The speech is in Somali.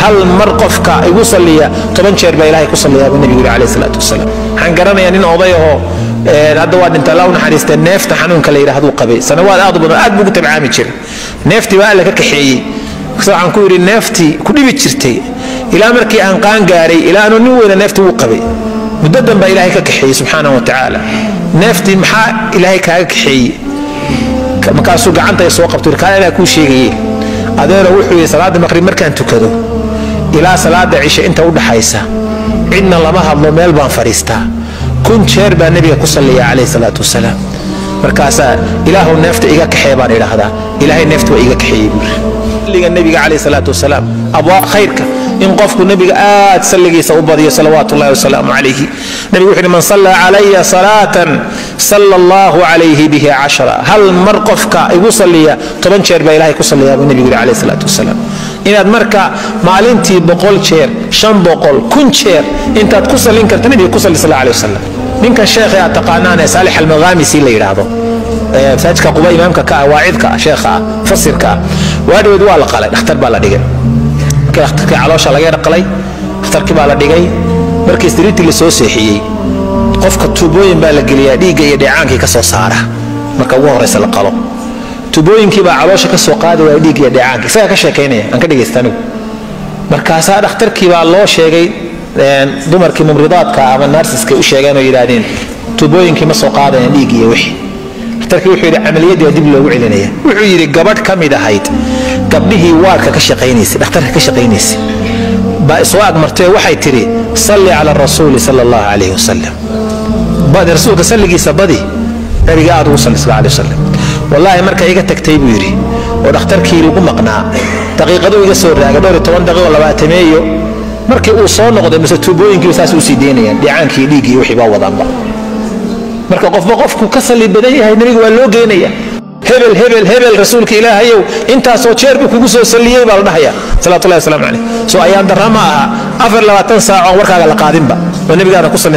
hal mar qofka igu salliya toban jeer baa ilahay ku salliyaa buu nebigu yidhi calayhi salaatu wasalaam waxaan garanayaa nin oday ahoo hadda waa dhinta allah u naxariistee neefta xanuunka la yidhahduu qabay sanawaad aad u badan aad buu ugu tabcaami jiray neeftii baa alla ka kaxeeyey waxaan ku yidhi neeftii ku dhibi jirtay ilaa markii aan qaan gaaray ilaa anuu nin weyna neeftii wuu qabay muddo dan baa ilaahay ka kaxeeyey subxaanahu wa tacaala neeftii maxaa ilaahay kaaga kaxeeyey markaasuu gacanta soo qabto kaa ilaa kuu sheegaye adeero wuxuu yidhi salaada maqrib markaan tukado ilaa salaada cishe inta u dhaxaysa cidna lama hadlo meel baan fadhiistaa kun jeer baa nebiga ku salliya calayhi salaatu wasalaam markaasaa ilaahu neefta iga kaxee baan idhaahdaa ilaahay neefta waa iga kaxeeyey buuri salliga nebiga calayhi salaatu wasalaam abwaab khayrka in qofku nebiga aad salligiisa u badiyo salawaatu ullahi wasalaamu calayhi nebigu wuxuu yidhi man salla calaya salaatan salla allahu calayhi bihi cashara hal mar qofka igu salliya toban jeer baa ilahay ku salliyaa buu nebigu yidhi calayhi salaatu wasalaam inaad marka maalintii boqol jeer shan boqol kun jeer intaad ku sallin karta nebiga ku salli sal alay wasalam ninkan sheekhe aad taqaanaan ee saalix almaghamisi la yidhaahdo masaajidka quba imaamka ka ah waacidka ah sheekha ah fasirka ah waadhaweed waa la qalay dhakhtar baa la dhigay markii dhakhtarkii caloosha laga dhaqlay dhakhtarkii baa la dhigay markii siriirtii la soo seexiyey qofka tuubooyin baa la geliyaa dhiigga iyo dheecaankii ka soo saara marka ugu horraysa la qalo tubooyinkii baa caloosha ka soo qaadi waaya dhiig iyo dheecaanka isagaa ka sheekaynaya aan ka dhegaysta anigu markaasaa dhakhtarkii baa loo sheegay dumarkii mumridaadka ama narsiska u sheegeen oo yidhaahdeen tubooyinkii ma soo qaadayaan dhiig iyo wixii dhakhtarkii wuxuu yidhi camaliyadii waa dib loogu celinaya wuxuu yidhi gabadh ka mid ahayd gabdhihii waarka ka shaqaynaysay dhakhtarka ka shaqaynaysay baa soo agmartay waxay tidhi salli cala rasuuli sala allahu calayhi wasalam rasuulka salligiisa badi nabiga aad ugu salli sal alay wasalam wallaahi marka iga tagtay buu yidhi oo dhakhtarkii lagu maqnaa daqiiqaduu iga soo raagay dhowr iyo toban daqiiqo labaatameeyo markii uu soo noqday mise tuubooyinkiiba saas u sii daynayaan dhicaankii dhiiggii wixii baa wadaanba marka qofba qofku ka salli badan yahay nabiga waa loo geynaya hebel hebel hebel rasuulka ilaahayow intaasoo jeer buu kugu soo salliyey baa la dhahaya salawatullahi wasalaamu calayh soo ayaan darra ma aha afar labaatan saac oon warkaaga la qaadinba oo nabigaana ku salli